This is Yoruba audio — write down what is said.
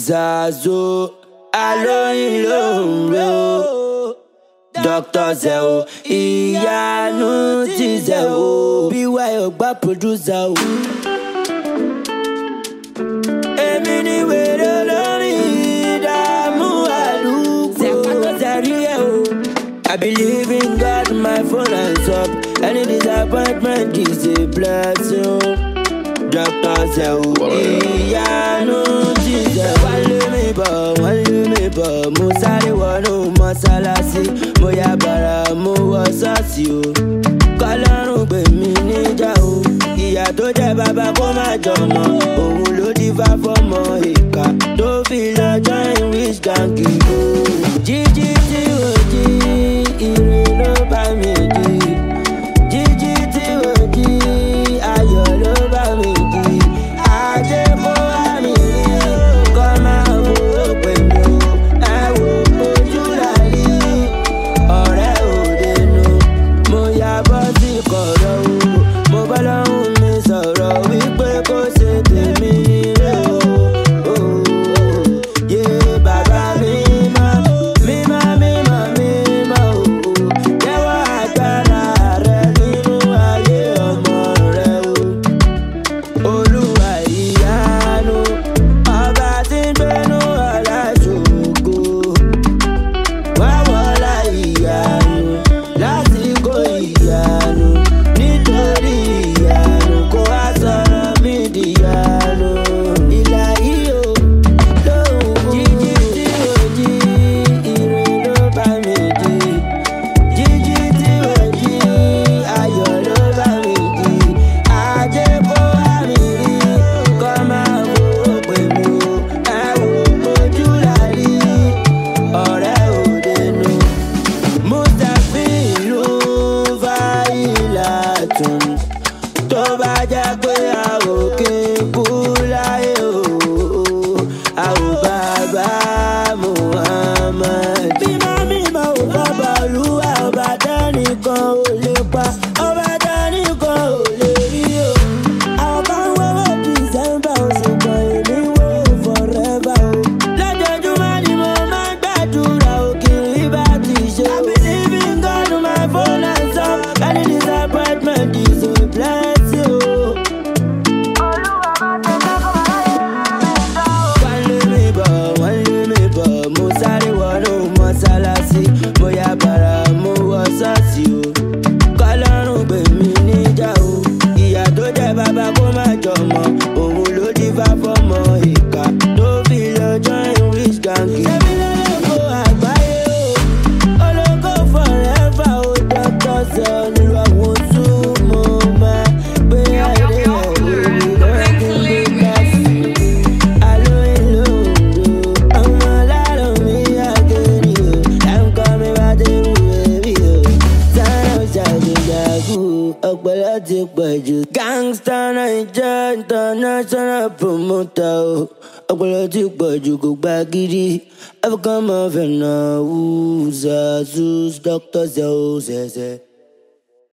Zazo alóyin ló ń ro Dr. Zeo ìyanu ti Zeo bí wáyọ̀ gbá producer o. Èmi ni wèrè olórin ìdààmú àdúgbò Zẹ̀rí ẹ̀ o. I believe in God, my phone hands up. Any disappointment is a blessing. Dr. Zeo ìyanu ti Zeo. Wọ́n lé mi bọ̀, wọ́n lé mi bọ̀. Mo sáré wọnú mọ́sálásí. Mo ya bàrà, mo wọ ṣọ́ọ̀ṣì o. Kọ́lọ́run gbè mí níjà o. Ìyá tó jẹ́ bàbá kó má jọmọ. Òun ló dífá fọ́mọ ìka. Tó fi lọ join wish gang o. Jíjí tí o jí, ire ló bá mi jí. Jíjí tí o jí, ayọ̀ ló bá mi jí. Ajé kó wá mi rí, kọ́ máa wo pẹ̀lú. Ẹ wo ojú làrí, ọ̀rẹ́ òde nu. Mo ya bọ́ sí kọ̀rọ̀ o, mo bá lọ́hùn mi sọ̀rọ̀ wípé kó ṣe tèmi nílé o. Oh, yé bàbá mi mọ́, mímọ́ mímọ́ mímọ́ o. Jẹ́wọ́ agbára rẹ nínú ayé ọmọ rẹ o. Olúwa ìyanu, ọba tí ń gbénú ọ̀la ṣògo. Wá wọlá ìyanu, lásìkò ìyanu, nítorí ìyanu, kó wá sọ̀rọ̀ mí dìyanu. Ìlà yìí o, lóhùn jíjí tí ò jí, ire ló bá mi jí. Jíjí tí ò jí, ayọ̀ ló bá mi jí. Ajé kó wá mi rí, kọ́ máa wo pè mí o. Ẹ wo ojú la rí, ọ̀rẹ́ òde nu. Mustapha ló ń fa ìlà tún. Tó bá jẹ́ pé a ò kí n kú láyé o, a ò bàbá Muhammad. Bímọ mímọ ò bàbá olúwa ọba tẹ́nìkan ò lè pa, ọba tẹ́nìkan ò lè rí o. Àwọn kan ń wọ́wọ́ December oṣù kan èmi wò forever o. Lójoojúmọ́ ni mo máa ń gbàdúrà òkìrí bá ti ṣe. I believe in God my phone and some any disappointment is a blessing o. Wọ́n lé mi bọ̀, wọ́n lé mi bọ̀, mo sáré wọnú mọ́sálásí. Mo ya bàrà, mo wọ ṣọ́ọ̀ṣì o. Kọ́lọ́run gbè mí níjà o. Ìyá tó jẹ́ bàbá kó má jọmọ. Òun ló dífá fọ́mọ ìka. Tó fi lọ join wish gang. Ṣébí lọ́lọ́kọ̀ àgbáyé o. Ológo forever o. Dr. Zeo nílò àwọn tún mo máa gbé ayé rẹ̀ lórí lọ́kùn gbé káfí. Alóyin ló ń do. Ọmọ alárò mi àgẹ̀rì o. Láǹkọ́ mi bá dé wù ẹ́bí o. Sáyọ̀ ṣàgbéyàgò ọpọlọ ti pọ̀ jù. Gangsta Naija international promoter o. Ọpọlọ ti pọ̀ jù kò gba gidi. African mafia náà wù Zazus Dr. Zeo ṣẹ̀ṣẹ̀.